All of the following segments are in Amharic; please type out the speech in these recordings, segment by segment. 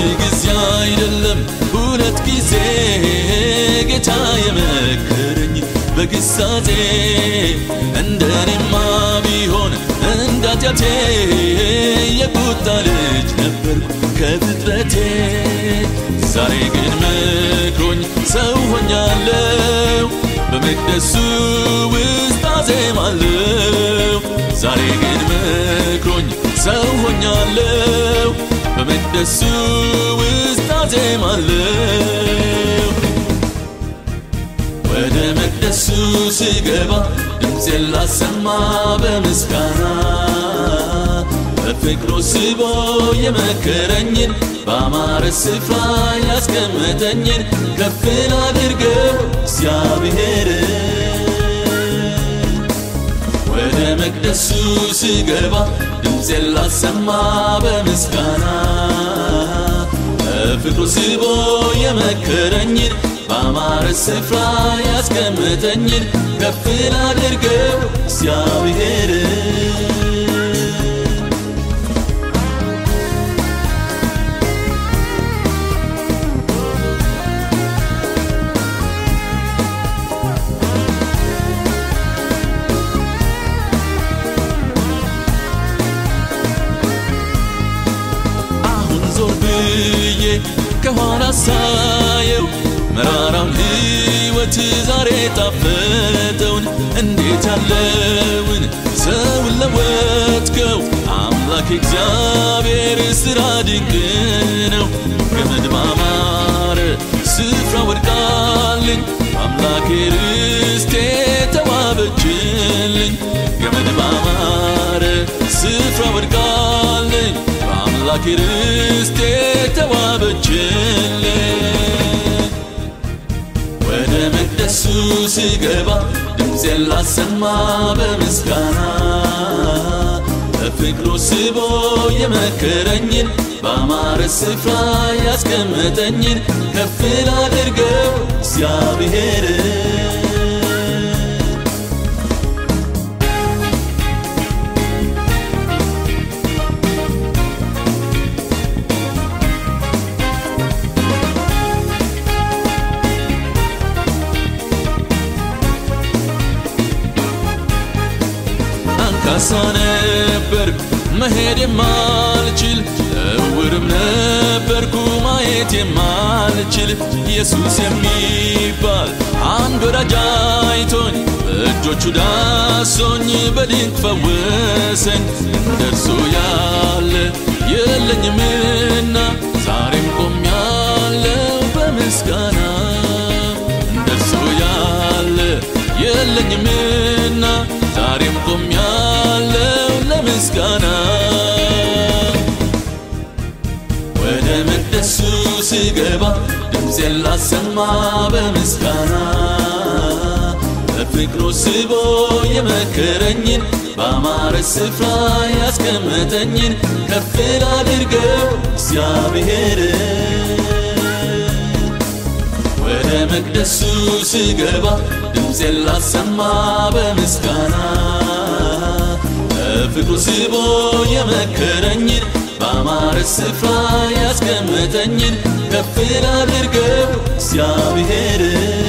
ጊዜ አይደለም ሁለት ጊዜ ጌታ የመከረኝ በግሳጼ እንደኔማ ቢሆን እንዳትያቴ የቁጣ ልጅ ነበርኩ ከፍጥረቴ ዛሬ ግን መክሮኝ ሰው ሆኛለሁ በመቅደሱ ውስጥ አዜማለሁ ዛሬ ግን መክሮኝ ሰው ሆኛለሁ በመቅደሱ ውስጥ አዜማለሁ ወደ መቅደሱ ስገባ ድምፄን ላሰማ በምስጋና በፍቅሩ ስቦ የመከረኝን በአማረ ስፍራ ያስቀመጠኝን ከፍ ላድርገው እግዚአብሔር ወደ መቅደሱ ስገባ ድምፄን ላሰማ በምስጋና በፍቅሩ ስቦ የመከረኝን በአማረ ስፍራ ያስቀመጠኝን ከፍ ላድርገው እግዚአብሔር አሁን ዞር ብዬ ከኋላ ሳየው መራራውን ሕይወት ዛሬ ጣፈጠውን እንዴት ያለውን ሰውን ለወጥከው አምላክ እግዚአብሔር ስራ ድንቅ ነው። ገመድ ባማረ ስፍራ ወድቃልኝ አምላኬ ርስቴ ተዋበችልኝ ገመድ ባማረ ስፍራ ወድቃልኝ በአምላኬ ርስቴ ተዋበችልኝ ወደ መቅደሱ ስገባ ድምፄን ላሰማ በምስጋና በፍቅሩ ስቦ የመከረኝን በአማረ ስፍራ ያስቀመጠኝን ከፍ ላድርገው እግዚአብሔር አንካሳ ነበርኩ መሄድ የማልችል እውርም ነበርኩ ማየት የማልችል ኢየሱስ የሚባል አንድ ወዳጅ አይቶኝ በእጆቹ ዳሶኝ በድንቅ ፈወሰኝ እንደርሱ ያለ የለኝምና ዛሬም ቆሜያለሁ በምስጋና እንደርሱ ያለ የለኝምና ዛሬም ቆሜያለሁ ለምስጋና ወደ መቅደሱ ስገባ ድምፄን ላሰማ በምስጋና በፍቅሩ ስቦ የመከረኝን በአማረ ስፍራ ያስቀመጠኝን ከፍ ላድርገው እግዚአብሔር ወደ መቅደሱ ስገባ ድምፄን ላሰማ በምስጋና በፍቅሩ ስቦ የመከረኝን በአማረ ስፍራ ያስቀመጠኝን ከፍ ላድርገው እግዚአብሔር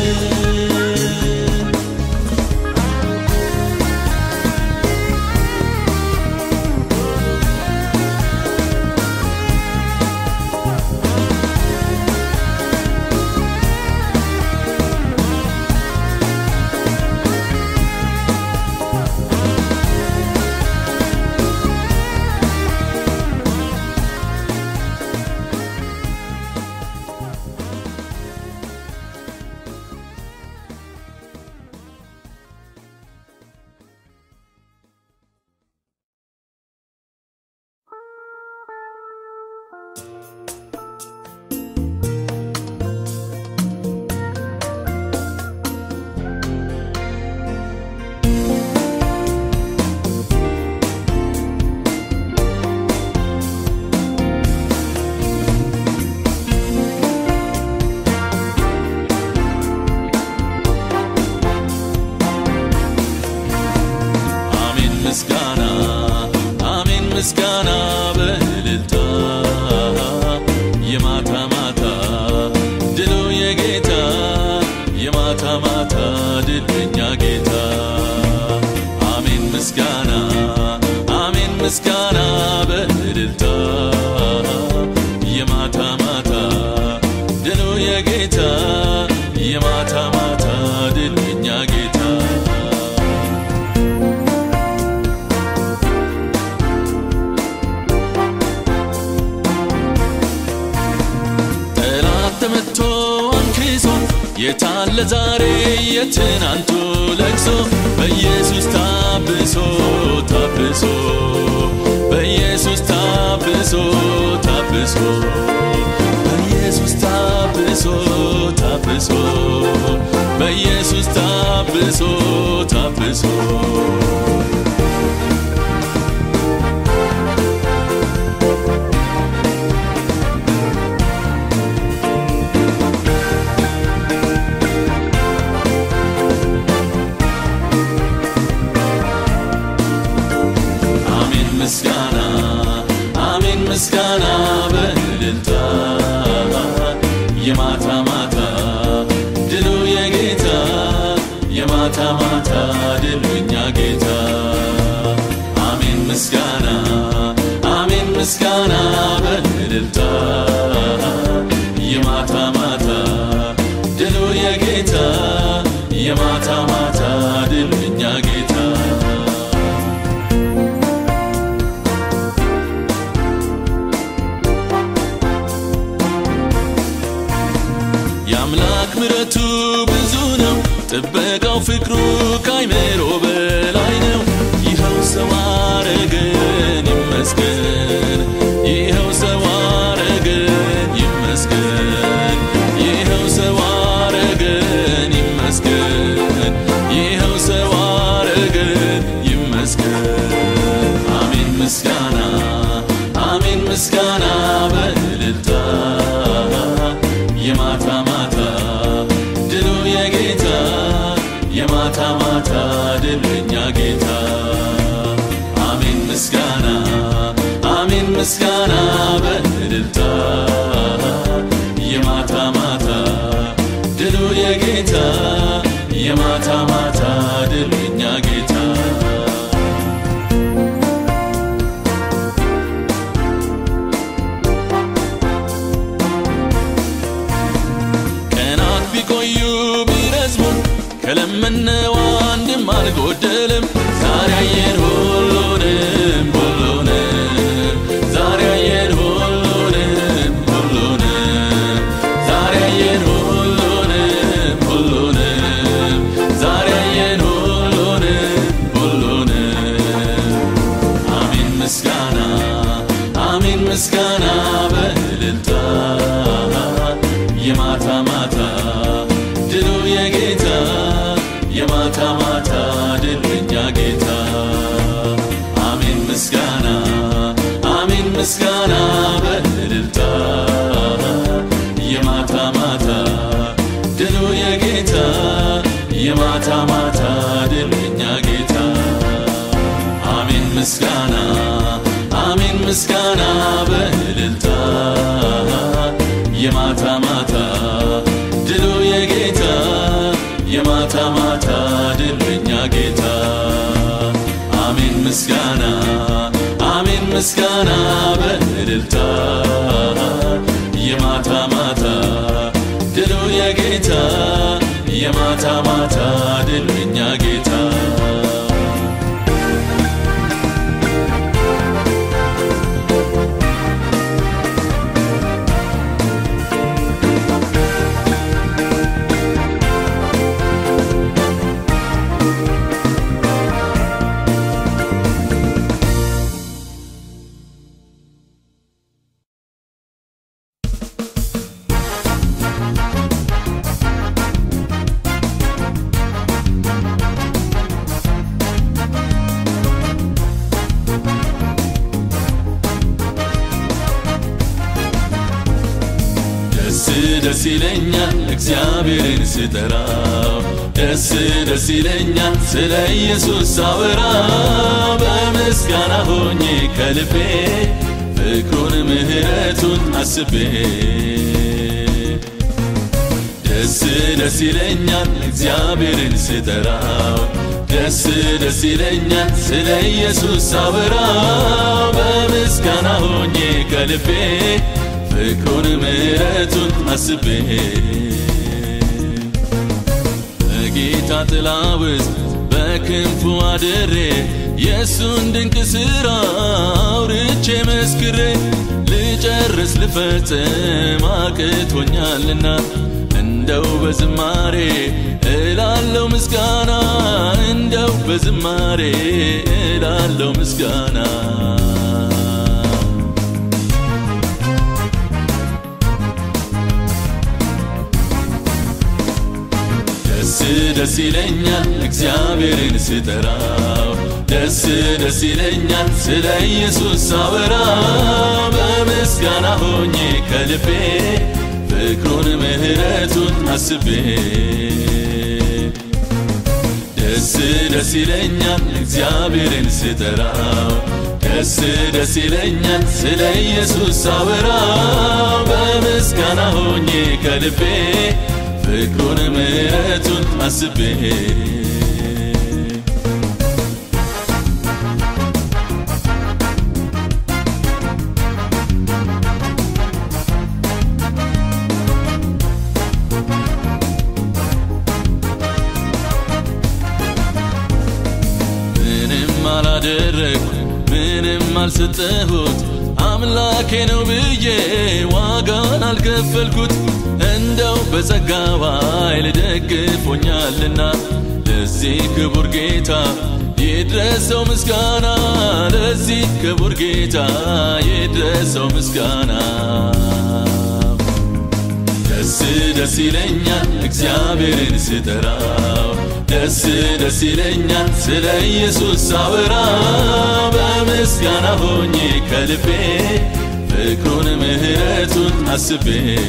አሜን ምስጋና አሜን ምስጋና በእልልታ የማ ምስጋና በእልልታ የማታ ማታ ድሉ የጌታ የማታ ማታ ድሉ የኛ ጌታ ጠላት ተመቶ አንክሶ የታለ ዛሬ የትናንቱ ለቅሶ በኢየሱስ ታብሶ ታብሶ በኢየሱስ ታብሶ ታብሶ በኢየሱስ ታብሶ ታብሶ በኢየሱስ ታብሶ ታብሶ አሜን ምስጋና አሜን ምስጋና በእልልታ የማታ ማታ ድሉ የጌታ የማታ ማታ ድሉ የኛ ጌታ አሜን ምስጋና አሜን ምስጋና በእልልታ የማታ ማታ ድሉ የጌታ የማታ ማታ ድሉ የኛ ጌታ የአምላክ ምረቱ ብዙ ነው፣ ጥበቃው ፍቅሩ ካይምሮ በላይ ነው። ይኸው ሰው አረገን ይመስገን፣ ይኸው ሰው አረገን ይመስገን፣ ይኸው ሰው አረገን ይመስገን፣ ይኸው ሰው አረገን ይመስገን። አሜን ምስጋና አሜን ምስጋና በእልልታ የማታ ማታ ድሉ የጌታ የማታ ማታ ድሉ የኛ ጌታ አሜን ምስጋና አሜን ምስጋና በእልልታ የማታ ማታ ድሉ የጌታ የማታ ማታ ድሉ የኛ ጌታ ቀናት ቢቆዩ ቢረዝሙ ከለመነው አንድም አልጎደልም። ዛሬ አየን ሁሉንም ሁሉንም ዛሬ አየን ሁሉንም ሁሉንም ዛሬ አየን ሁሉንም ሁሉንም ዛሬ አየን ሁሉንም ሁሉንም አሜን ምስጋና አሜን ምስጋና በእልልታ የማታ ማታ ድሉ የጌታ የማታ ማታ ድሉ የኛ ጌታ አሜን ምስጋና አሜን ምስጋና በእልልታ የማታ ማታ ድሉ የጌታ የማታ ማታ ድሉ የኛ ጌታ አሜን ምስጋና አሜን ምስጋና በእልልታ የማታ ማታ ድሉ የጌታ የማታ ማታ ድሉ የኛ ጌታ አሜን ምስጋና አሜን ምስጋና በእልልታ የማታ ማታ ድሉ የጌታ የማታ ማታ ድሉ የኛ ጌታ ደስ ደስ ይለኛል እግዚአብሔርን ስጠራው ደስ ደስ ይለኛል ስለ ኢየሱስ ሳወራ በምስጋና ሆኜ ከልቤ ፍቅሩን ምሕረቱን አስቤ ደስ ደስ ይለኛል እግዚአብሔርን ስጠራው ደስ ደስ ይለኛል ስለ ኢየሱስ ሳወራ በምስጋና ሆኜ ከልቤ ፍቅሩን ምሕረቱን አስቤ በጌታ ጥላ ውስጥ በክንፉ አድሬ የእሱን ድንቅ ሥራ አውርቼ መስክሬ ልጨርስ ልፈጽም አቅቶኛልና እንደው በዝማሬ እላለው ምስጋና እንደው በዝማሬ እላለው ምስጋና ደስ ደስ ይለኛል እግዚአብሔርን ስጠራው ደስ ደስ ይለኛል ስለ ኢየሱስ ሳወራ በምስጋና ሆኜ ከልቤ ፍቅሩን ምሕረቱን አስቤ ደስ ደስ ይለኛል እግዚአብሔርን ስጠራው ደስ ደስ ይለኛል ስለ ኢየሱስ ሳወራ በምስጋና ሆኜ ከልቤ ፍቅሩን ምሕረቱን አስቤ ምንም አላደረግኩ ምንም አልሰጠሁት አምላኬ ነው ብዬ ዋጋን አልከፈልኩት እንደው በጸጋው ኃይል ደግፎኛልና ለዚህ ክቡር ጌታ ይድረሰው ምስጋና ለዚህ ክቡር ጌታ ይድረሰው ምስጋና ደስ ደስ ይለኛል እግዚአብሔርን ስጠራው ደስ ደስ ይለኛል ስለ ኢየሱስ ሳወራ በምስጋና ሆኜ ከልቤ ፍቅሩን ምሕረቱን አስቤ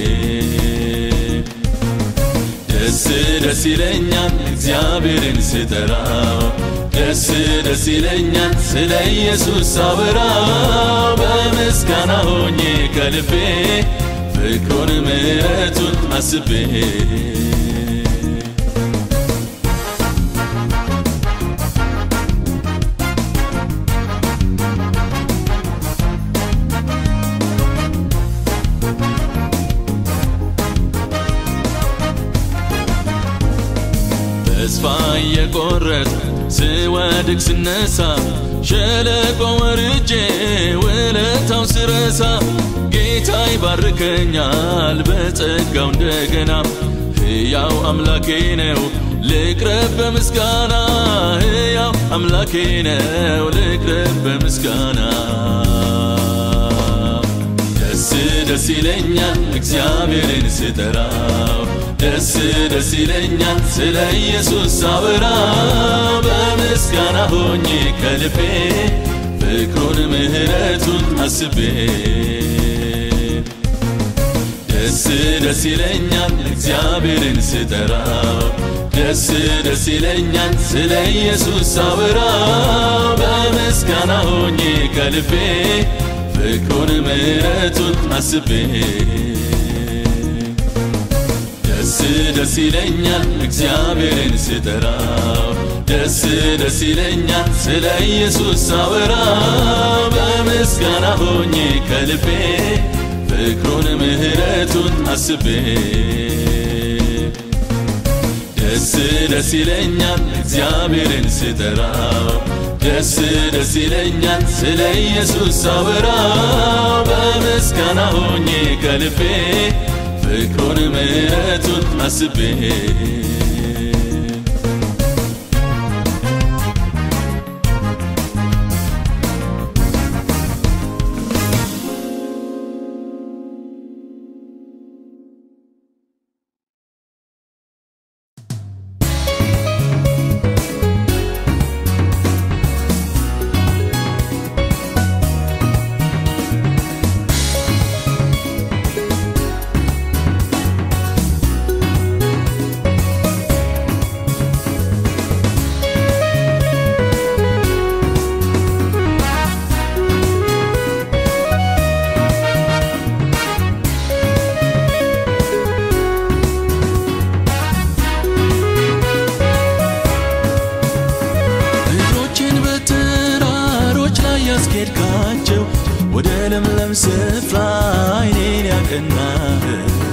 ደስ ደስ ይለኛል እግዚአብሔርን ስጠራው ደስ ደስ ይለኛል ስለ ኢየሱስ ሳወራ በምስጋና ሆኜ ከልቤ ፍቅሩን ምሕረቱን አስቤ ተስፋ እየቆረጥ ስወድቅ ስነሳ ሸለቆ ወርጄ ውለታው ስረሳ ጌታ ይባርከኛል በጸጋው እንደገና ሕያው አምላኬ ነው ልቅረብ በምስጋና ሕያው አምላኬ ነው ልቅረብ በምስጋና ደስ ደስ ይለኛል እግዚአብሔርን ስጠራው ደስ ደስ ይለኛል ስለ ኢየሱስ ሳወራ በምስጋና ሆኜ ከልቤ ፍቅሩን ምሕረቱን አስቤ ደስ ደስ ይለኛል እግዚአብሔርን ስጠራው ደስ ደስ ይለኛል ስለ ኢየሱስ ሳወራ በምስጋና ሆኜ ከልቤ ፍቅሩን ምሕረቱን አስቤ ደስ ደስ ይለኛል እግዚአብሔርን ስጠራው ደስ ደስ ይለኛል ስለ ኢየሱስ ሳወራ በምስጋና ሆኜ ከልቤ ፍቅሩን ምሕረቱን አስቤ ደስ ደስ ይለኛል እግዚአብሔርን ስጠራው ደስ ደስ ይለኛል ስለ ኢየሱስ ሳወራ በምስጋና ሆኜ ከልቤ ፍቅሩን ምሕረቱን አስቤ ለምለም ስፍራ አይኔን ያቀናህ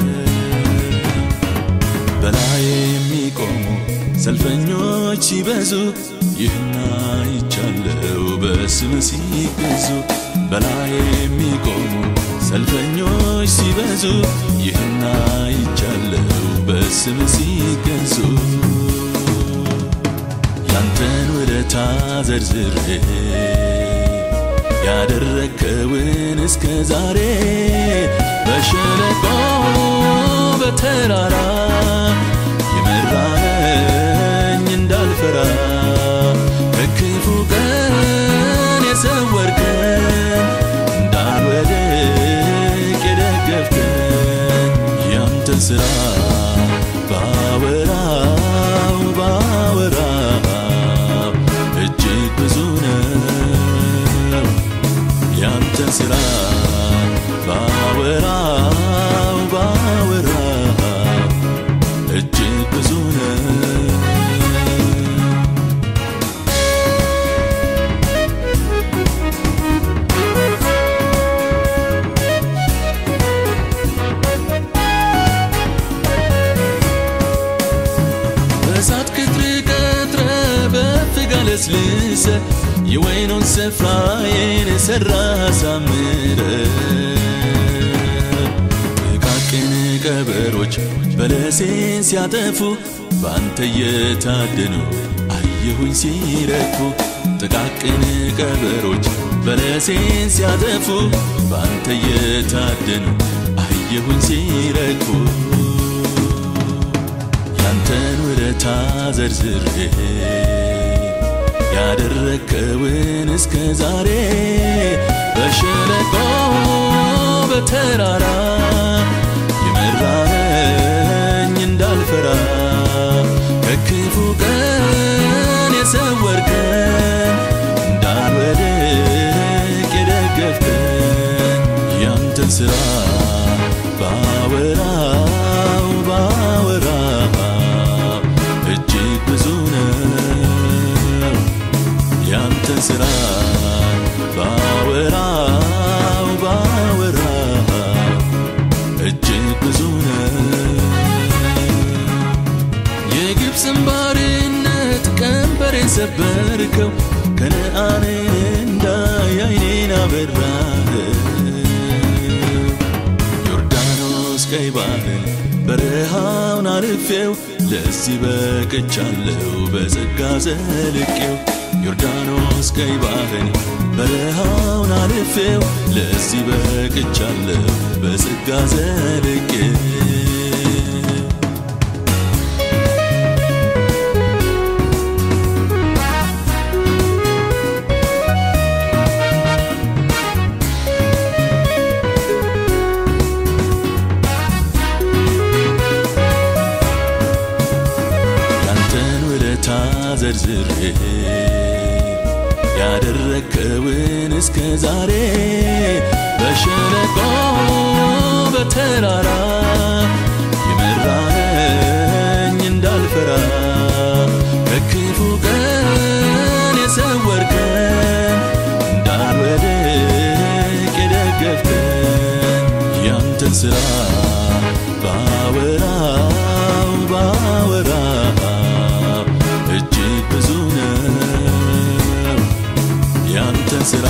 በላይ የሚቆሙ ሰልፈኞች ሲበዙ ይህና ይቻለው በስም ሲገዙ በላይ የሚቆሙ ሰልፈኞች ሲበዙ ይህና ይቻለው በስም ሲገዙ ያንተን ውለታ ዘርዝሬ ያደረከውን እስከ ዛሬ በሸለቆ በተራራ የመራኸኝ እንዳልፈራ ከክፉ ቀን የሰወርከን እንዳልወድቅ የደገፍከን ያንተን ሥራ ባወራው ባወራው እጅግ ብዙ ነው ያንተን ሥራ ባወራው ባወራው እጅግ ብዙ ነው በእሳት ክትር ቀጥረ በፍጋ ለስልሰ የወይኑን ስፍራዬን የሠራ አሳምረ ጥቃቅን ቀበሮች በለሴን ሲያጠፉ በአንተ እየታደኑ አየሁኝ ሲረኩ ጥቃቅን ቀበሮች በለሴን ሲያጠፉ በአንተ እየታደኑ አየሁኝ ሲረኩ ያንተን ውለታ ዘርዝሬ ያደረከውን እስከ ዛሬ በሸለቆ በተራራ የመራኸኝ እንዳልፈራ ከክፉ ቀን የሰወርከን እንዳልወድቅ የደገፍከን ያንተን ሥራ ባወራው ባወራው እጅግ ብዙ ነው ያንተን ሥራ ባወራው ባወራው እጅግ ብዙ ነው የግብፅን ባርነት ቀንበሬን ሰበርከው ከነአንን እንዳይ አይኔን አበራህ ዮርዳኖስ ቀይ ባህርን በረሃውን አልፌው ለዚህ በቅቻለሁ በጸጋ ዘልቄው ዮርዳኖስ ቀይ ባህርን በረሃውን አልፌው ለዚህ በቅቻለሁ በጸጋ ዘልቄው ያንተን ውለታ ዘርዝሬ ያደረከውን እስከ ዛሬ በሸለቆ በተራራ የመራኸኝ እንዳልፈራ ከክፉ ቀን የሰወርከን እንዳልወድቅ የደገፍከን ያንተን ሥራ ባወራው ባወራው እጅግ ብዙ ነው ያንተን ሥራ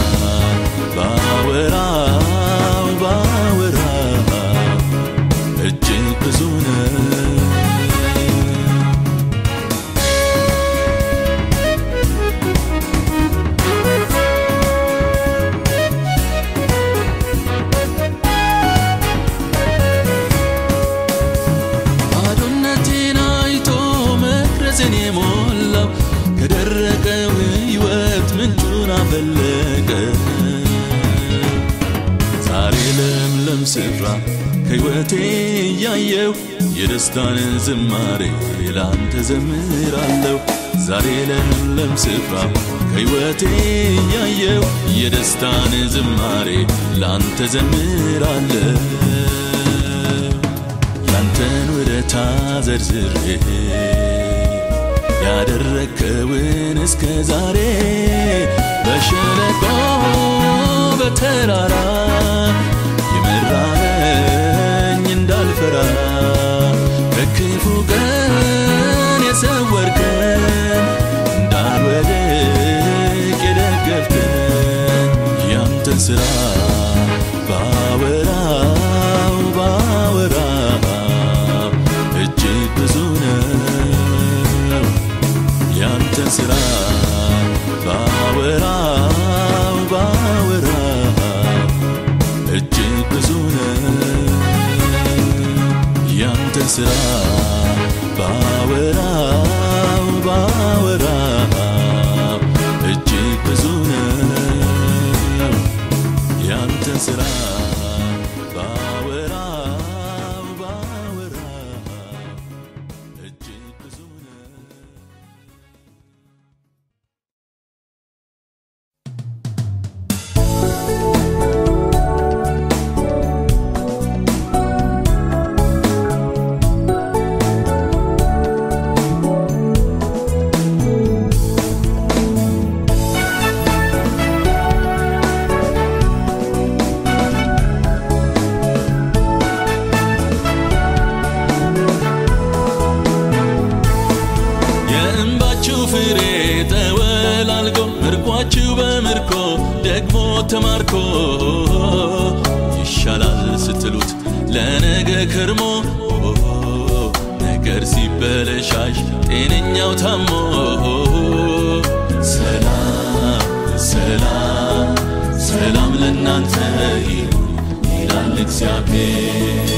ባወራው ባወራው እጅግ ብዙ ነው ባዶነቴን አይቶ መቅረዝን የሞላው ከደረቀው ሕይወት ምንጩን አፈለቀ ዛሬ ለምለም ስፍራ ከሕይወቴ እያየው የደስታን ዝማሬ ላንተ ዘምራለሁ ዛሬ ለምለም ስፍራ ከሕይወቴ እያየው የደስታን ዝማሬ ላንተ ዘምራለሁ ያንተን ውለታ ዘርዝሬ ያደረከውን እስከ ዛሬ በሸለቆ በተራራ የመራኸኝ እንዳልፈራ ከክፉ ቀን የሰወርከን እንዳልወድቅ የደገፍከን ያንተን ሥራ ባወራው ባወራው እጅግ ብዙ ነው ያንተን ሥራ ባወራው ባወራው እጅግ ብዙ ነው ያንተን ሥራ ባወራው ባወራው እጅግ ብዙ ነው ያንተን ሥራ ባወራው ባወራው እጅግ ብዙ ነው የእንባችሁ ፍሬ ተወላልጎ ምርኳችሁ በምርኮ ደግሞ ተማርኮ ይሻላል ስትሉት ለነገ ከርሞ ነገር ሲበለሻሽ ጤነኛው ታሞ ሰላም ሰላም ሰላም ለእናንተ ይሁን ይላል እግዚአብሔር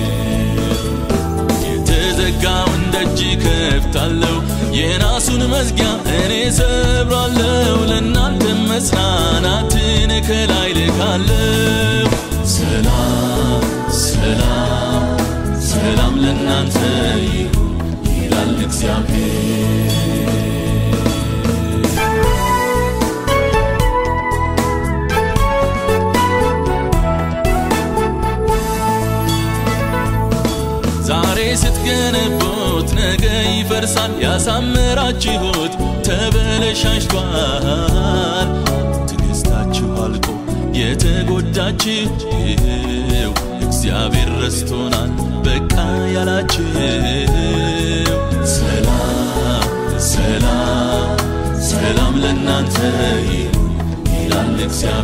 የተዘጋውን ደጅ ከፍታለሁ የናሱን መዝጊያ እኔ ሰብራለሁ ለእናንተ መጽናናትን ከላይ ልካለሁ ሰላም ሰላም ሰላም ለእናንተ ይሁን ይላል እግዚአብሔር ዛሬ ስትገነቡት ነገ ይፈርሳል። ያሳመራችሁት ተበለሻሽቷል። ትዕግስታችሁ አልቆ የተጎዳችው እግዚአብሔር ረስቶናል በቃ ያላችሁ ሰላም ሰላም ሰላም ለእናንተ ይሁን ይላል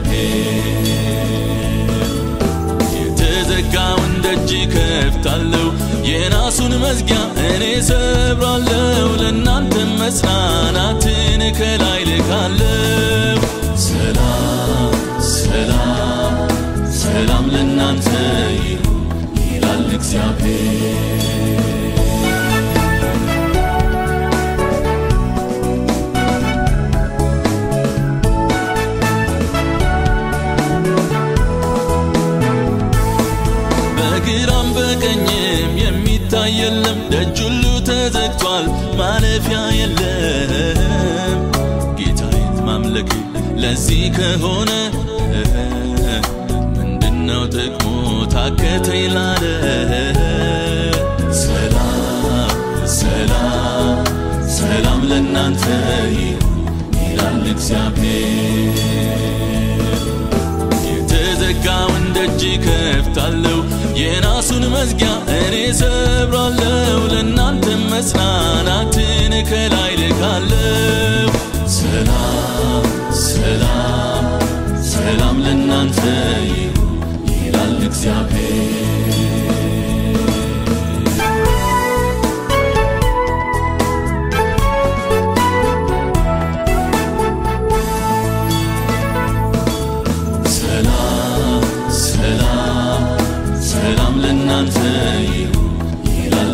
እግዚአብሔር የተዘጋውን ደጅ ከፍታለሁ የናሱን መዝጊያ እኔ ሰብራለሁ ለእናንተ መጽናናትን ከላይ ልካለሁ ሰላም ሰላም ሰላም ለእናንተ ይሁን ይላል እግዚአብሔር በግራም በቀኝም የሚታይ የለም፣ ደጅ ሁሉ ተዘግቷል፣ ማለፊያ የለም። ጌታዬን ማምለክ ለዚህ ከሆነ ምንድነው ጥቅሙ ታከተኝ ላለ ሰላም ሰላም ሰላም ለእናንተ ይሁን ይላል እግዚአብሔር የተዘጋውን ደጅ ከፍታለሁ የናሱን መዝጊያ እኔ ሰብራለሁ ለእናንተ መጽናናትን ከላይ ልካለሁ ሰላም ሰላም ሰላም ለእናንተ ይሁን ይላል እግዚአብሔር ሰላም ሰላም ሰላም ለእናንተ ይሁን ይላል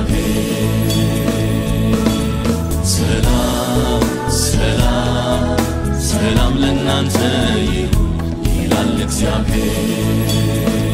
እግዚአብሔር ሰላም ሰላም ሰላም ለእናንተ ይሁን ይላል እግዚአብሔር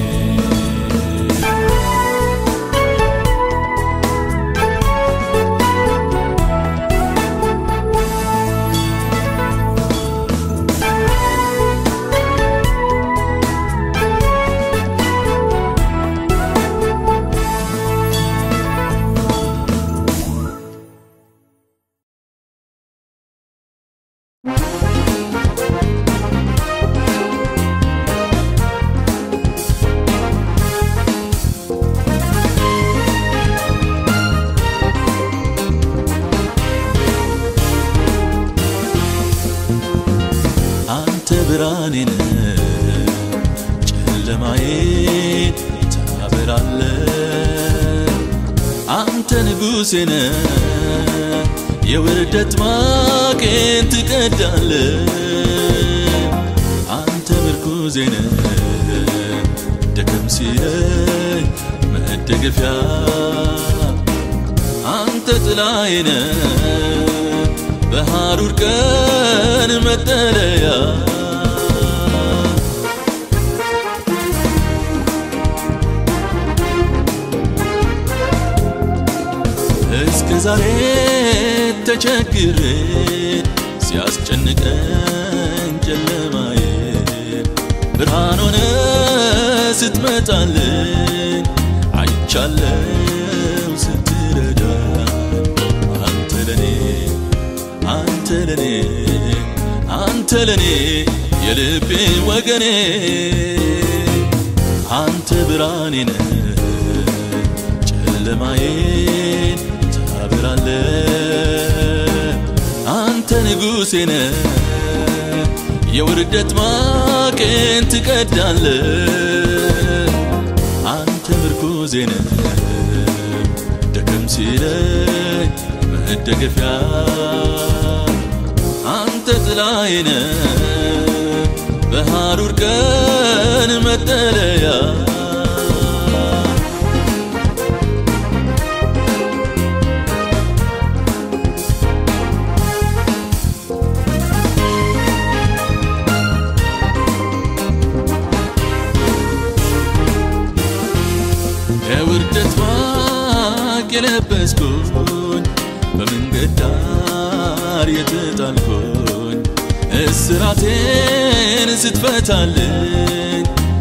ጨለማዬን ታበራለ አንተ ንጉሴ ነህ የውርደት ማቄን ትቀዳለ አንተ ምርኩዜ ነህ ደከም ሲለኝ መደገፊያ አንተ ጥላዬ ነህ በሐሩር ቀን መጠለያ እስከ ዛሬ ተቸግሬ ሲያስጨንቀኝ ጨለማዬ ብርሃን ሆነ ስትመጣልኝ አይቻለው ስትረዳኝ አንተ ለኔ አንተ ለኔ አንተ ለኔ የልቤ ወገኔ አንተ ብርሃኔ ነህ ጨለማዬን ታበራለ አንተ ንጉሴ ነህ የውርደት ማቄን ትቀዳለ አንተ ምርኩዜ ነህ ደከም ሲለኝ መደገፊያ አንተ ጥላዬ ነህ በሐሩር ቀን መጠለያ የውርደት ማቅ የለበስኩኝ በመንገድ ዳር የተጣልኩኝ እስራቴን ስትፈታልኝ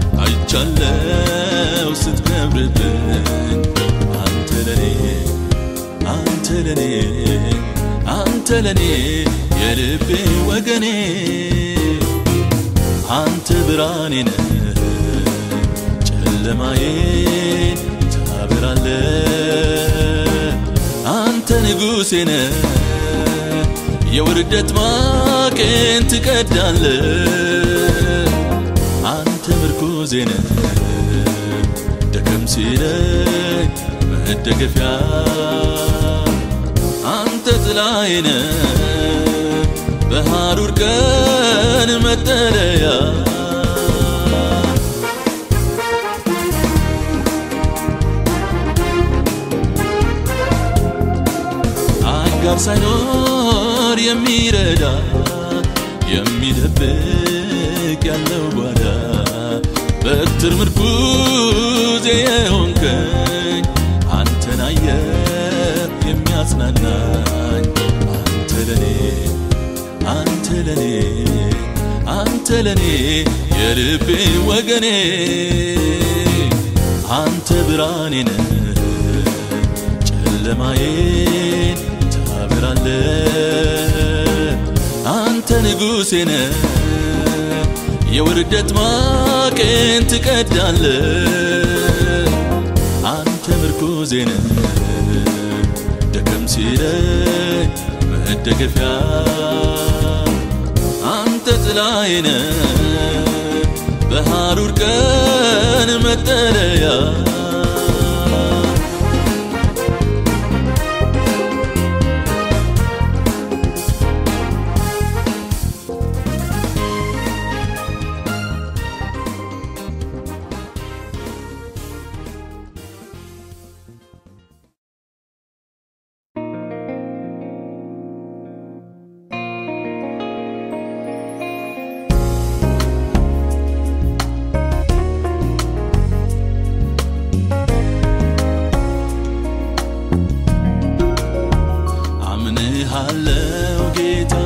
አይቻለው ስትከብርብኝ አንተ ለኔ አንተ ለኔ አንተ ለኔ የልቤ ወገኔ አንተ ብርሃኔ ነህ ጨለማዬን ታበራለ አንተ ንጉሴ ነህ የውርደት ማቄን ትቀዳለ አንተ ምርኩዜ ነህ ደከም ሲለኝ መደገፊያ አንተ ጥላዬ ነህ በሐሩር ቀን መጠለያ አጋር ሳይኖር የሚረዳ የሚደብቅ ያለው ጓዳ በትር ምርኩዜ የሆንከኝ አንተን አየር የሚያጽናናኝ አንተ ለኔ አንተ ለኔ አንተ ለኔ የልቤ ወገኔ አንተ ብርሃኔ ነህ ጨለማዬን ታበራለ አንተ ንጉሴ ነህ የውርደት ማቄን ትቀዳለ አንተ ምርኩዜ ነህ ደከም ሲለኝ መደገፊያ አንተ ጥላዬ ነህ በሐሩር ቀን መጠለያ አምንሃለው ጌታ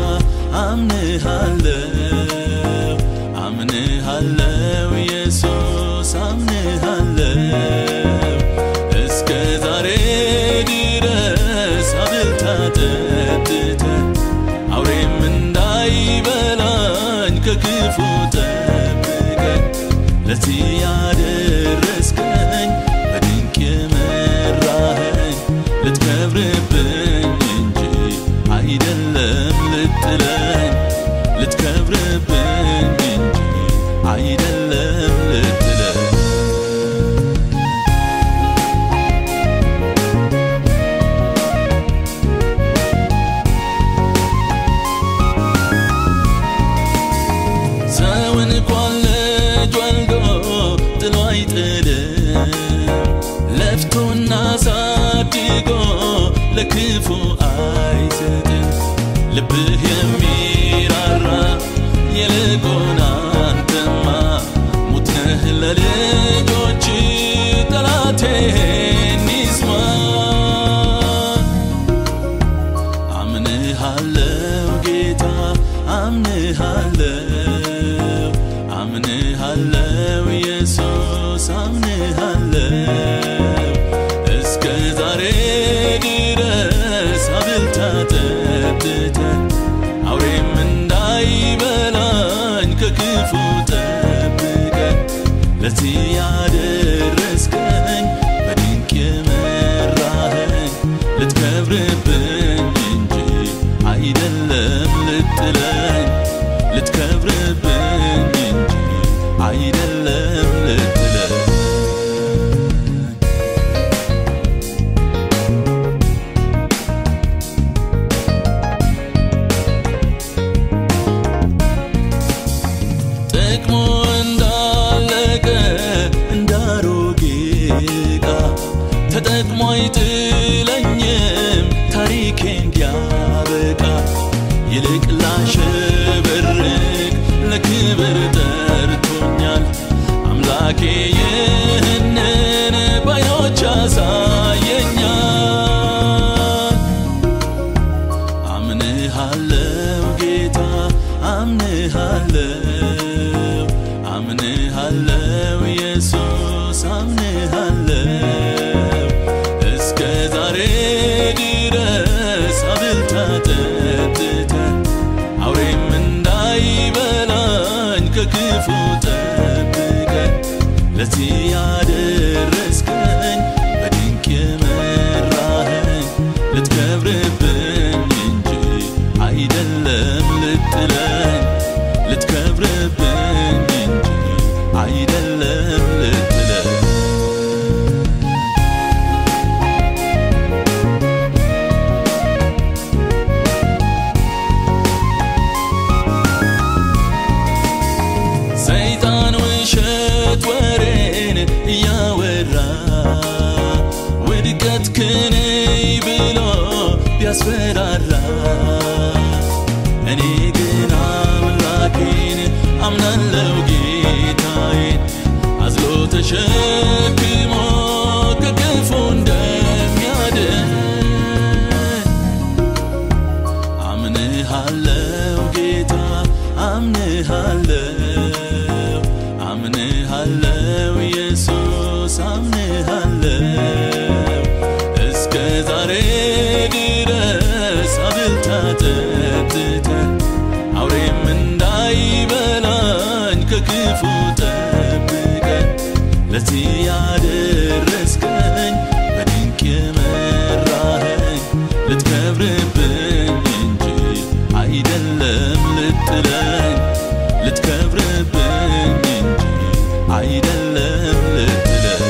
አምንሃለው አምንሃለው ኢየሱስ አምንሃለው እስከ ዛሬ ድረስ አብልታ ጠጥተ አውሬም እንዳይበላኝ ከክፉ ጠብቀኝ ለዚህ ያደረስከኝ በድንቅ የመራኸኝ ልትከብርብኝ እንጂ አይደለም ልጥለኝ ልትከብርብኝ እንጂ አይደለም ልጥለኝ ለክፉ አይሰጥም ልብህ የሚራራ ይልቁን አንተማ ሙት ነህ ለልጆች ጠላቴን ይስማ አምንሃለው ጌታ አምንሃለው አምንሃለው ኢየሱስ አምንሃለው እስከ ዛሬ ድረስ አብልታ ጠጥተ አውሬም እንዳይበላኝ ከክፉ ጠብቀ ለዚህ ያደረስከኝ በድንቅ የመራኸኝ ልትከብርብኝ እንጂ አይደለም ልጥለኝ ልትከብርብኝ እንጂ አይደለም ልጥለኝ ጥቅሙ እንዳለቀ እንዳሮጌ ዕቃ ተጠቅሞ አይጥለኝም ታሪኬ እንዲያበቃ ይልቅ ላሸበርቅ ለክብር ጠርቶኛል አምላኬ ይህንን ባዮች ያሳየኛል አምንሃለው ጌታ አምንሃለው አምንሃለው ኢየሱስ አምንሃለው እስከ ዛሬ ድረስ አብልታ ጠጥተ አውሬም እንዳይበላኝ ከክፉ ጠብቀ ለዚህ ያደረስከኝ በድንቅ የመራኸኝ ልትከብርብኝ እንጂ አይደለም ልጥለኝ ልትከብርብኝ እንጂ አይደለም ልጥለኝ ሰይጣን ውሸት ወሬን እያወራ ውድቀት ክንይ ብሎ ቢያስፈራራ እኔ ግን አምላኬን አምናለው ጌታዬን አዝሎ ተሸክሞ ከክፉ እንደሚያድን አምንሃለው ጌታ አምንሃለው አምንሃለው ኢየሱስ አምንሃለው እስከ ዛሬ ድረስ አብልታ ጠጥተ አውሬም እንዳይበላኝ ከክፉ ጠብቀ ለዚህ ያደረስከኝ በድንቅ የመራኸኝ ልትከብርብኝ እንጂ አይደለም ልጥለኝ ልትከብርብኝ እንጂ አይደለም ልጥለኝ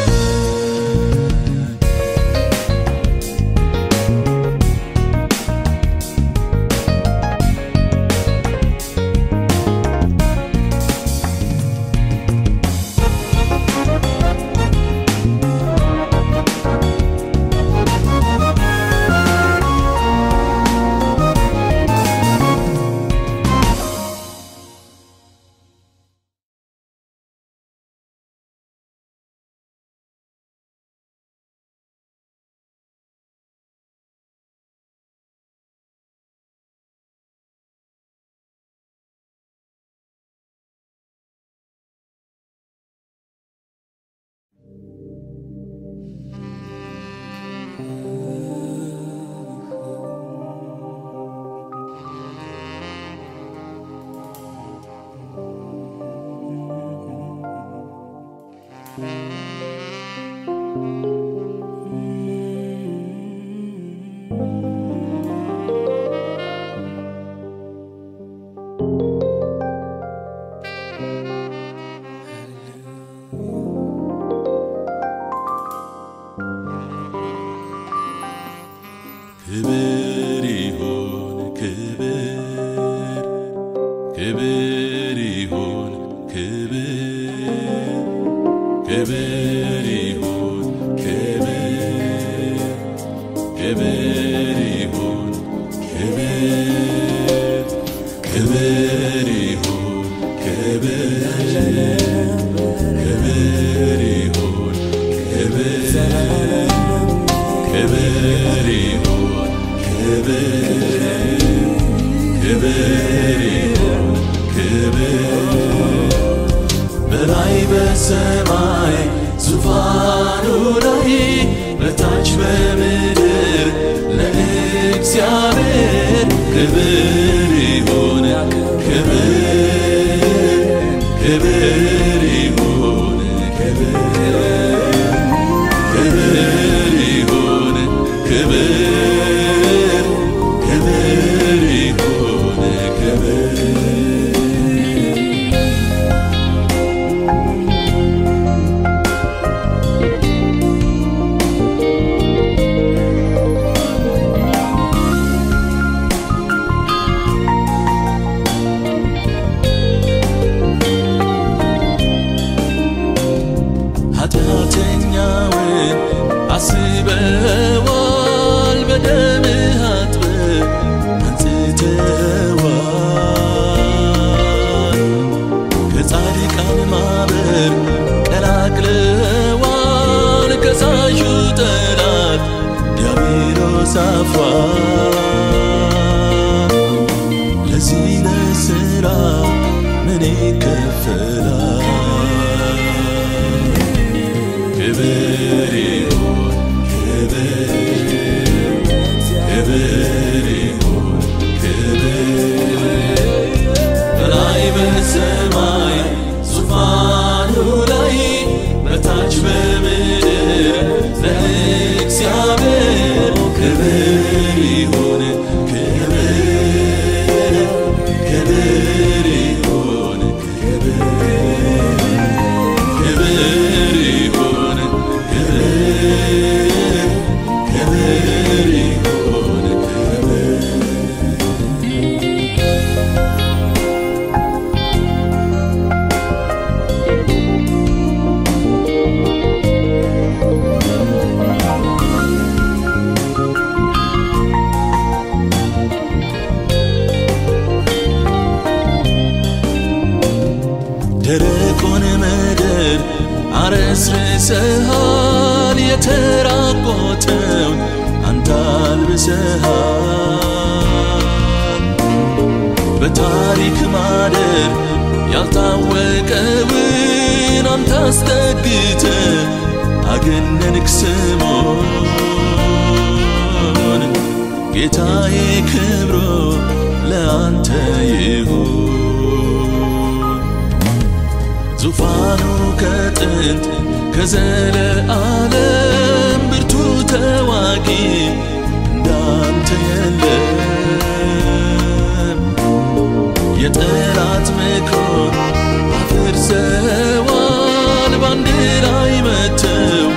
ክብር ይሁን ክብር ክብር ይሁን ክብር ክብር ይሁን ክብር ክብር በሰማይ ዙፋኑ ላይ በታች በምድር ለእግዚአብሔር ክብር ይሁን ክብር ክብር ይሁን ክብር ክብር ይሁን ክብር ክብር ይሁን ክብር ኃጢአተኛውን አስበዋል በደምህ አጥበህ አንጽተዋል ከጻድቃን ማበር ቀላቅለዋል ከሳሹ ጠላት ዲያብሎስ አፏል ለዚህ ለሥራ ምን ይከፈላል? ክብር ይሁን ክብር ክብር ይሁን ክብር በላይ በሰማይ ዙፋኑ ላይ በታች በምድር ለእግዚአብሔር ክብር ይሁን ክብር ክብር ይሁን ክብር ክብር ይሁን ክብር ክብር ይሁን ክብር ደረቁን ምድር አረስርሰሃል፣ የተራቆተውን አንተ አልብሰሃል። በታሪክ ማደር ያልታወቀውን አንተ አስጠግተ አገነንክ ስሙን ጌታዬ ክብሮ ለአንተ ይሁን። ዙፋኑ ከጥንት ከዘለዓለም ብርቱ ተዋጊ እንዳንተ የለም። የጠላት ምክሮን አፍርሰዋል፣ ባንድ ላይ መተው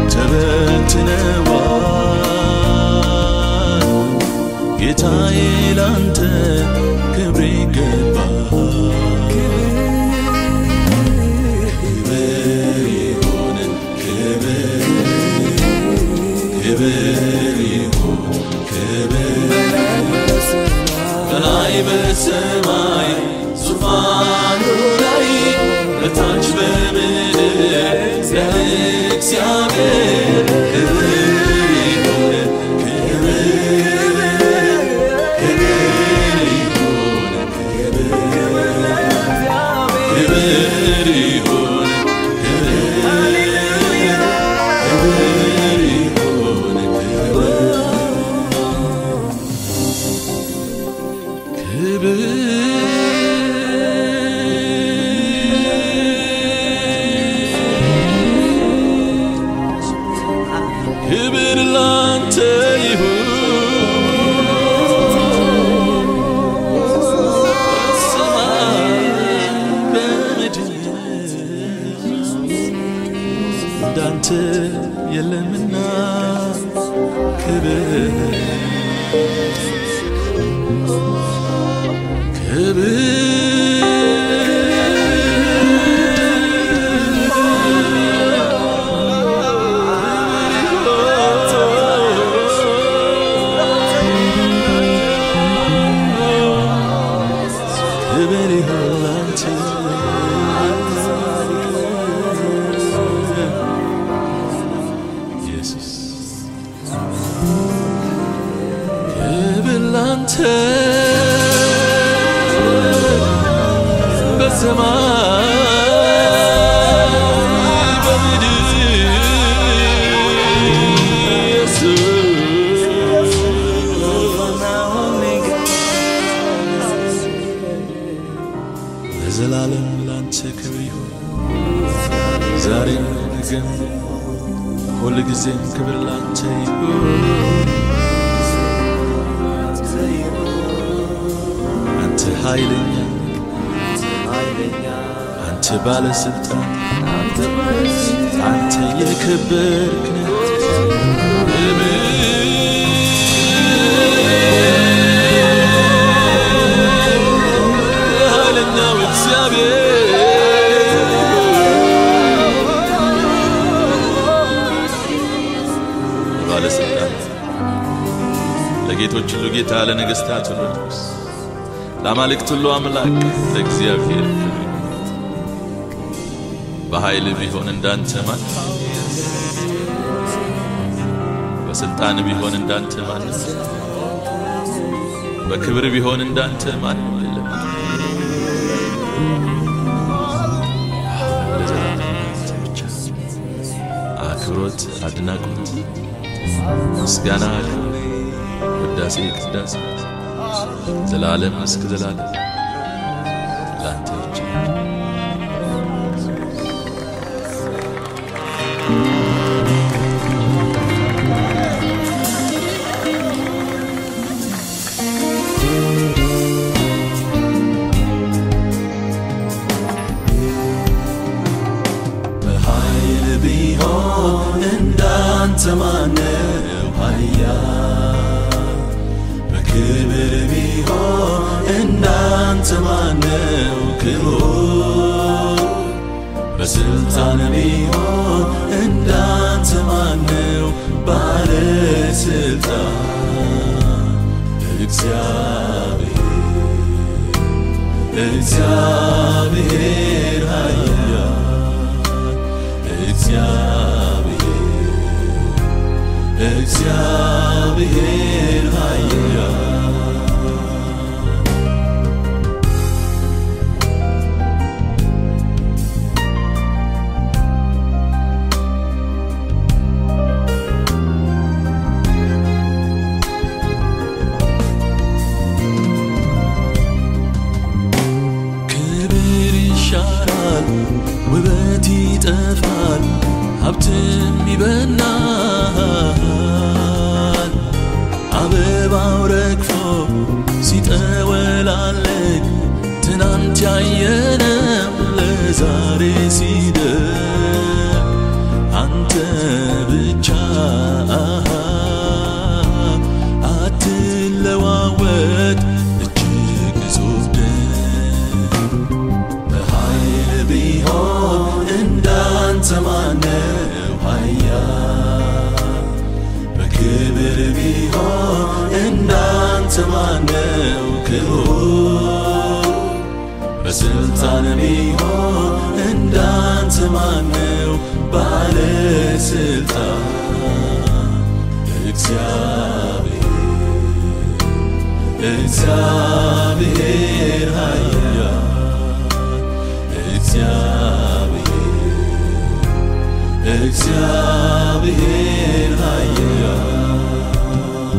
ተበትነዋል። ጌታዬ ላንተ ክብር ይገባሃል። ክብር ይሁን ክብር ክብር ይሁን ክብር በላይ በሰማይ ዙፋኑ ላይ በታች በምድር ለእግዚአብሔር ክብር ይሁን ክብር ክብር ይሁን ክብር ይሁን ክብር ክብር ይሁን ክብር ላንተ ይሁን በሰማይ በምድር እንዳንተ የለምና ክብር ክብር ይሁን ላንተ ኢየሱስ ክብር ላንተ ዛሬም ነገም ሁል ጊዜም ክብር ላንተ ይሁን። አንተ ኃይለኛ አንተ ባለስልጣን አንተ የከበርክ ነህ። ኃይለኛው እግዚአብሔር ባለስልጣን ለጌቶች ሁሉ ጌታ ለነገሥታት ሁሉ ንጉሥ ለአማልክት ሁሉ አምላክ ለእግዚአብሔር ክብር ይሁን። በኃይል ቢሆን እንዳንተ ማን በስልጣን ቢሆን እንዳንተ ማን በክብር ቢሆን እንዳንተ ማን የለም። ለዘላለም አንተ ብቻ አክብሮት፣ አድናቆት፣ ምስጋና፣ ውዳሴ፣ ቅዳሴ ዘላለም እስከ ዘላለም ላንተ ብቻ በኃይል ቢሆን እንዳንተ ማነው ኃያል? በክብር ቢሆን እንዳንተ ማነው ክቡር? በስልጣን ቢሆን እንዳንተ ማነው ባለስልጣን? እግዚአብሔር እግዚአብሔር ኃያል እግዚአብሔር እግዚአብሔር ኃያል ክብር ይሻራል፣ ውበት ይጠፋል፣ ሀብትም ይበናል። አበባው ረግፎ ሲጠወላለቅ ትናንት ያየነው ለዛሬ ሲደግ አንተ ብቻ አትለዋወጥ እጅግ ግዙፍ ድንቅ በኃይል ቢሆን እንዳንተ ማነው ኃያል? በክብር ቢሆን እንዳንተ ማነው ክቡር? በስልጣን ቢሆን እንዳንተ ማነው ባለስልጣን? እግዚአብሔር እግዚአብሔር ኃያል እግዚአብሔር እግዚአብሔር ኃያል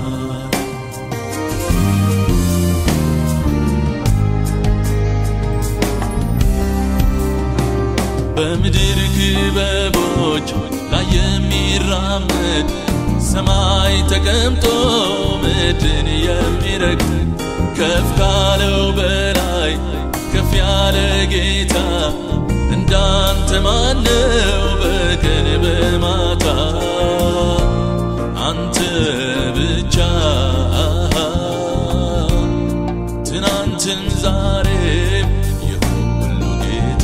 በምድር ክበቦች ላይ የሚራመድ ሰማይ ተቀምጦ ምድርን የሚረግጥ ከፍ ካለው በላይ ከፍ ያለ ጌታ እንዳንተ ማነው በቀን በማታ አንተ ብቻ ትናንትን ዛሬም የሁሉ ጌታ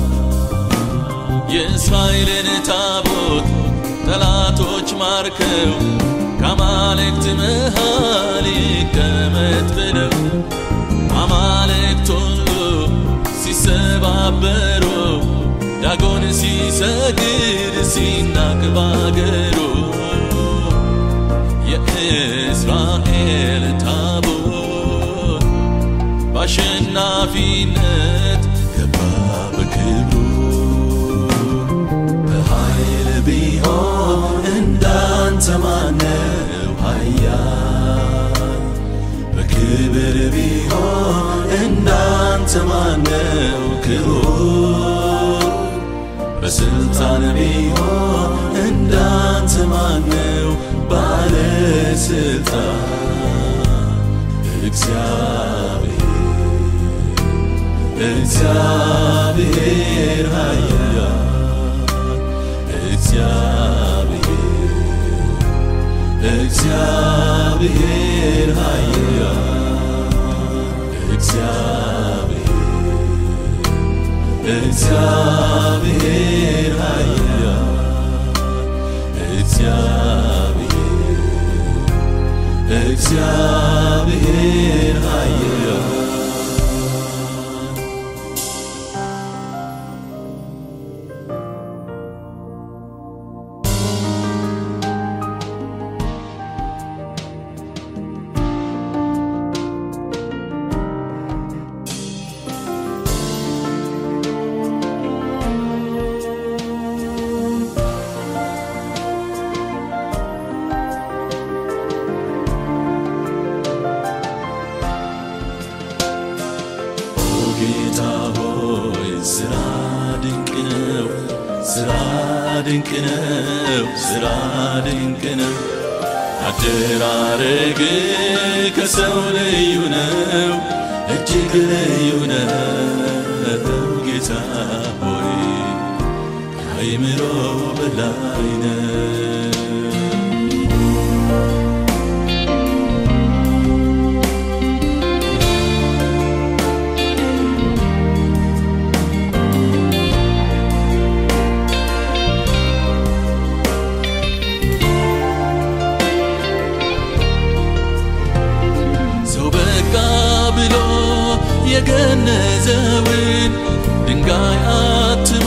የእስራኤልን ታቦት ጠላቶች ማርከው ከአማልክት መሃል ይቀመጥ ብለው አማልክት ሁሉ ሲሰባበሩ ዳጎን ሲሰግድ ሲናቅ ባገሩ የእስራኤል ታቦት በአሸናፊነት ገባ በክብሩ በኃይል ቢሆን እንዳንተ ማነው ኃያል? በክብር ቢሆን እንዳንተ ማነው ክቡር? በስልጣን ቢሆን እንዳንተ ማነው ባለስልጣን እግዚአብሔር እግዚአብሔር ኃያል እግዚአብሔር እግዚአብሔር ኃያል እግዚአብሔር እግዚአብሔር ኃያል እግዚአብሔር እግዚአብሔር ኃያል ጌታ ሆይ ስራ ድንቅ ነው፣ ስራ ድንቅ ነው፣ ስራ ድንቅ ነው። አደራረግ ከሰው ልዩ ነው፣ እጅግ ልዩ ነው። ጌታ ሆይ ከአይምሮ በላይ ነው። ሰው በቃ ብሎ የገነዘውን ድንጋይ አትሞ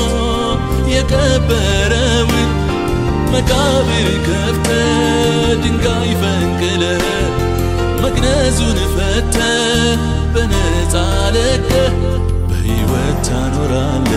የቀበረውን መቃብር ከፍተ ድንጋይ ፈንቅለ መግነዙን ፈተ በነፃ ለቀ በሕይወት ታኖራለ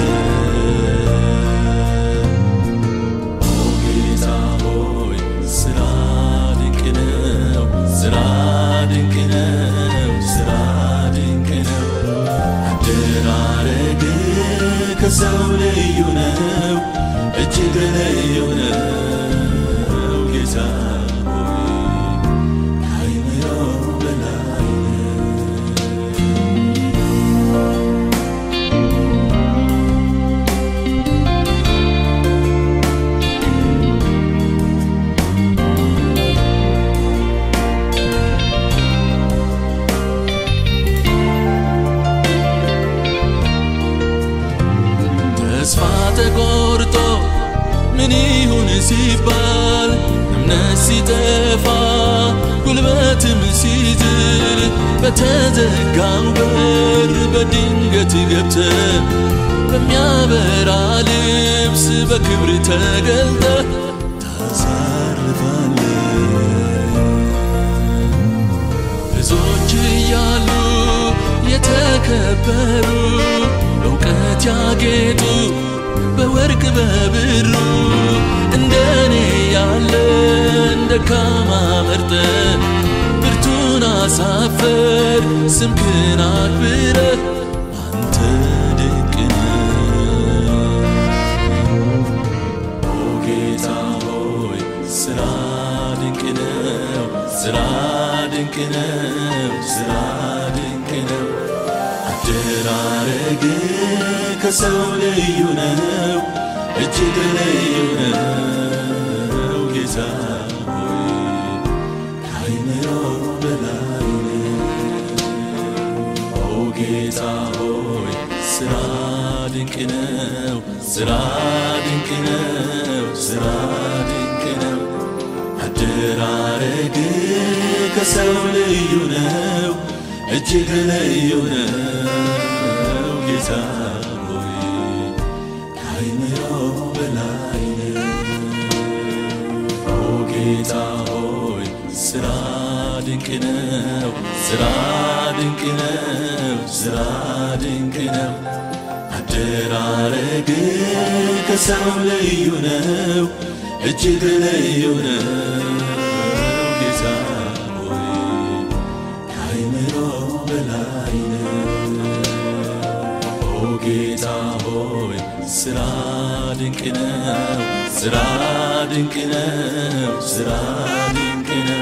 ኦ ጌታ ሆይ ስራ ድንቅ ነው፣ ስራ ድንቅ ነው፣ ስራ ድንቅ ነው። አደራረግ ከሰው ልዩ ነው፣ እጅግ ልዩ ነው። ጌታ ሆይ ከአይምሮ በላይ ተስፋ ተቆርጦ ምን ይሁን ሲባል እምነት ሲጠፋ ጉልበትም ሲዝል በተዘጋው በር በድንገት ገብተ በሚያበራ ልብስ በክብር ተገልጠ ታሳርፋለ ብዙዎች እያሉ የተከበሩ በእውቀት ያጌጡ በወርቅ በብሩ እንደኔ ያለ ደካማ መርጠ ብርቱን አሳፈር ስምክን አክብረ አንተ ድንቅ ነህ። ኦ ጌታ ሆይ ስራ ድንቅ ነው፣ ስራ ድንቅ ነው፣ ስራ ድንቅ ነው። አደራረግ ከሰው ልዩ ነው፣ እጅግ ልዩ ነው። ጌታ ሆይ ከአይምሮ በላይ ኦ ጌታ ሆይ ስራ ድንቅ ነው፣ ስራ ድንቅ ነው፣ ስራ ድንቅ ነው። አደራረግ ከሰው ልዩ ነው፣ እጅግ ልዩ ነው። ጌታ ሆይ ከአይምሮ በላይ ኦ ጌታ ሆይ ስራ ድንቅ ነው፣ ስራ ድንቅ ነው፣ ስራ ድንቅ ነው። አደራረግ ከሰው ልዩ ነው፣ እጅግ ልዩ ነው። ጌታ ሆይ ከአይምሮ በላይ ነው። ኦ ጌታ ሆይ ስራ ድንቅ ነው፣ ስራ ድንቅ ነው፣ ስራ ድንቅ ነው።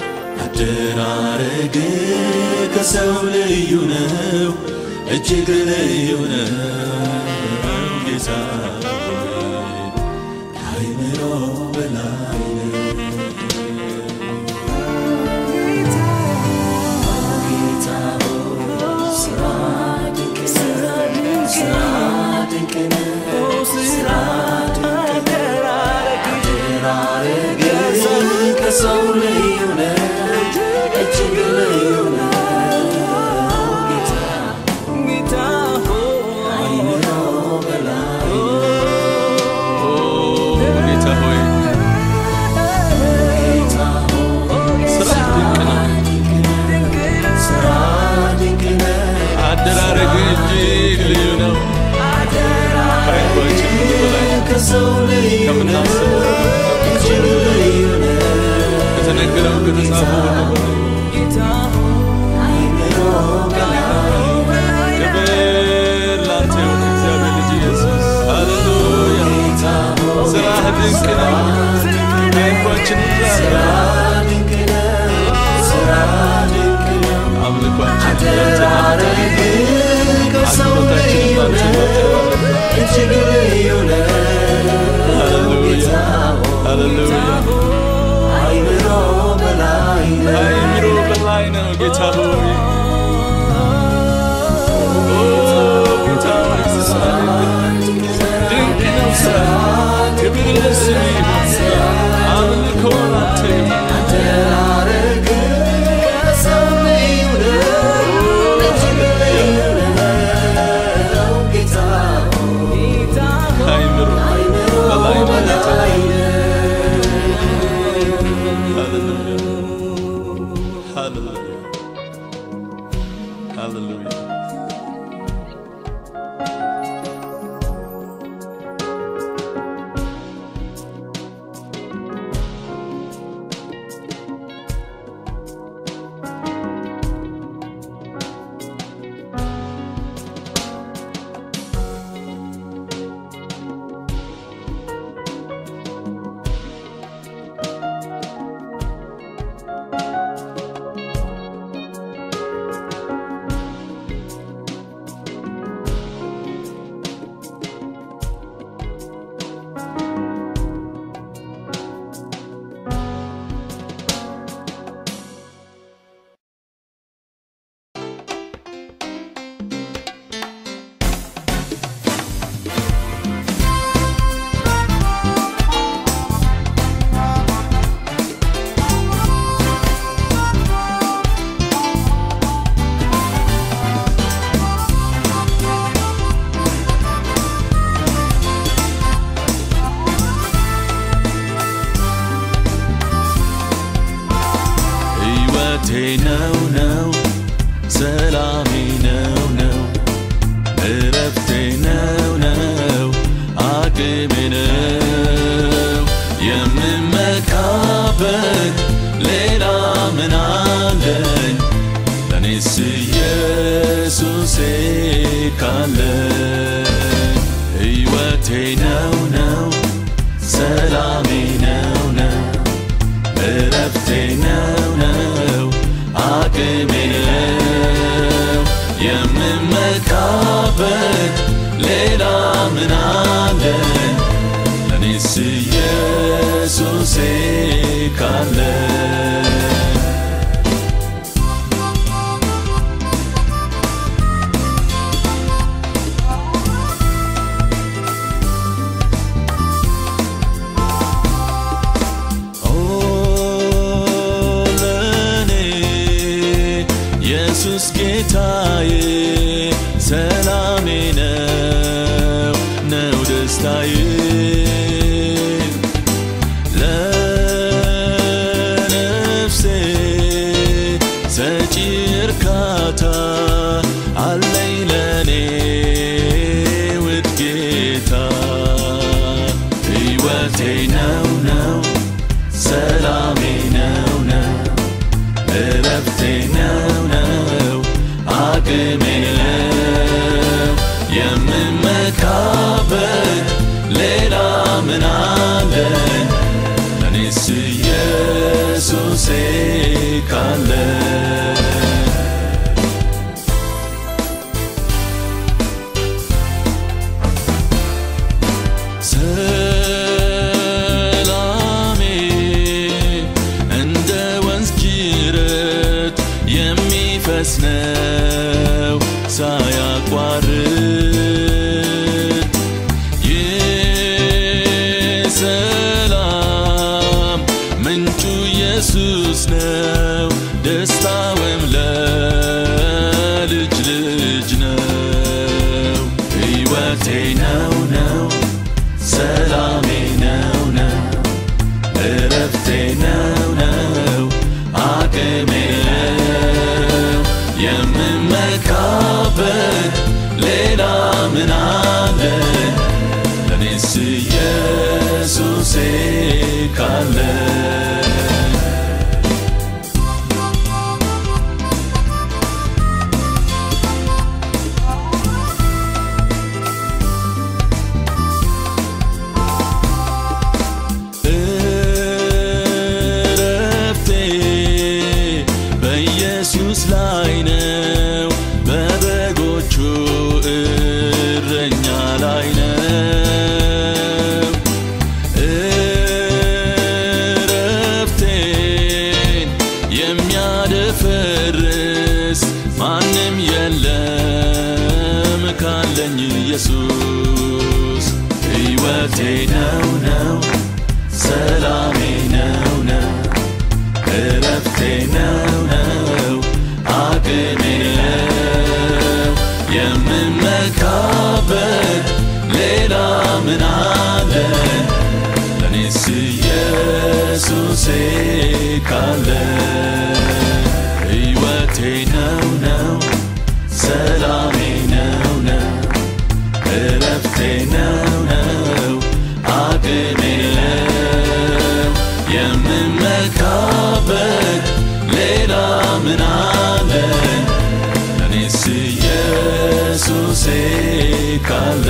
አደራረግ ከሰው ልዩ ነው፣ እጅግ ልዩ ነው። ጌታ ሆይ ከአእምሮ በላይ ነው። ጌታ ሆይ ስራ ድንቅ ነው፣ ስራ ድንቅ ነው፣ ስራ ድንቅ ነው። አደራረግ ከሰው ልዩ ነው፣ እጅግ ልዩ ነው። ጌታ ከአእምሮ በላይ ጌታ ሆይ ጌታ ሆይ ስራ ድንቅ ነው፣ ስራ ድንቅ ነው። አደራረግ እጅግ ልዩ ነው። ከአይምሯችን ሁሉ በላይ ከሰው ልዩ ነው፣ ከምናስበው እጅግ ልዩ ነው። ከተነገረው ከተጻፈው ሁሉ በላይ ከአእምሮ በላይ ክብር ላንተ ይሁን እግዚአብሔር ልጅ ኢየሱስ ሃሌሉያ። ጌታ ሆይ ስራህ ድንቅ ነው። ከአይምሯችን ሁሉ ስራ በላይ ድንቅ ነው፣ ስራ ድንቅ ነው። አምልኳችን ላንተ አደራረግ ከሰው አክብሮታችን ልዩ ላንተ ነው፣ እጅግ ልዩ ነው። ጌታ ሃሌሉያ ሆይ ሃሌሉያ ከአእምሮ በላይ ነው። ከአእምሮ በላይ ነው ጌታ ሆይ ኦ ጌታ ሆይ ስራ ድንቅ ነው ስራ ክብር ለስምህ ይሁን አምልኮ ላንተ ይሁን አደራረግ ከሰው ልዩ ነው፣ እጅግ ልዩ ነው። ጌታ ሆይ ከአእምሮ ከአእምሮ በላይ ነው ጌታ በላይ ነው። ሃሌሉያ ሃሌሉያ ሃሌሉያ ሕይወቴ ነው ነው ሰላሜ ነው ነው እረፍቴ ነው ነው አቅሜ ነው የምመካበት ሌላ ምን አለኝ ለእኔስ ኢየሱሴ ካለኝ ሕይወቴ ነው ነው ሰላሜ ነው ነው እረፍቴ ነው ነው አቅሜ ነው የምመካበት ሌላ ምን አለኝ ለእኔስ ኢየሱሴ ካለኝ ኦ ለኔ ኢየሱስ ጌታዬ ሰላሜ ነው ነው ደስታዬ ለነፍሴ ሰጪ እርካታ አለኝ ለኔ ውድ ጌታ ሕይወቴ ነው ነው ሰላሜ ነው ነው እረፍቴ ነው ነው አቅሜ ነው የምመካበት ሕይወቴ ነው ነው አቅሜ ነው የምመካበት ሌላ ምን አለኝ ለኔስ ኢየሱሴ ካለ እረፍቴ በኢየሱስ ላይ ነው፣ በበጎቹ እረኛ ላይ ነው። እረፍቴን የሚያደፈርስ ማንም የለም ካለኝ ኢየሱስ ሕይወቴ ነው ነው ሰላሜ ነው ነው እረፍቴ ነው ነው አቅሜ ነው የምመካበት ሌላ ምን አለኝ ለኔስ ኢየሱሴ ካለ ሕይወቴ ነው ነው ሰላሜ ነው ነው እረፍቴ ነው ነው አቅሜ ነው የምመካበት ሌላ ምን አለኝ ለኔስ ኢየሱሴ ካለ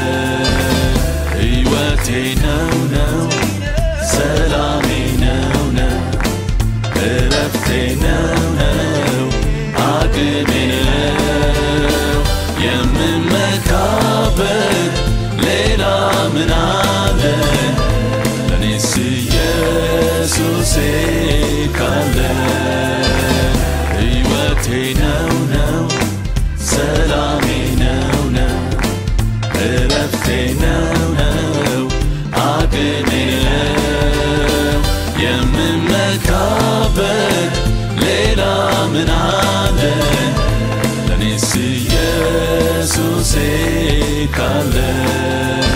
ሕይወቴ ነው ነው ሰላሜ ነው ነው እረፍቴ ነው ነው አቅሜ ነው የምመካበት ሌላ ምን አለኝ ለኔስ ኢየሱሴ ካለ ሕይወቴ ነው ነው ሰላሜ ነው ነው እረፍቴ ነው ነው አቅሜ ነው የምመካበት ሌላ ምን አለኝ ለኔስ ኢየሱሴ ካለ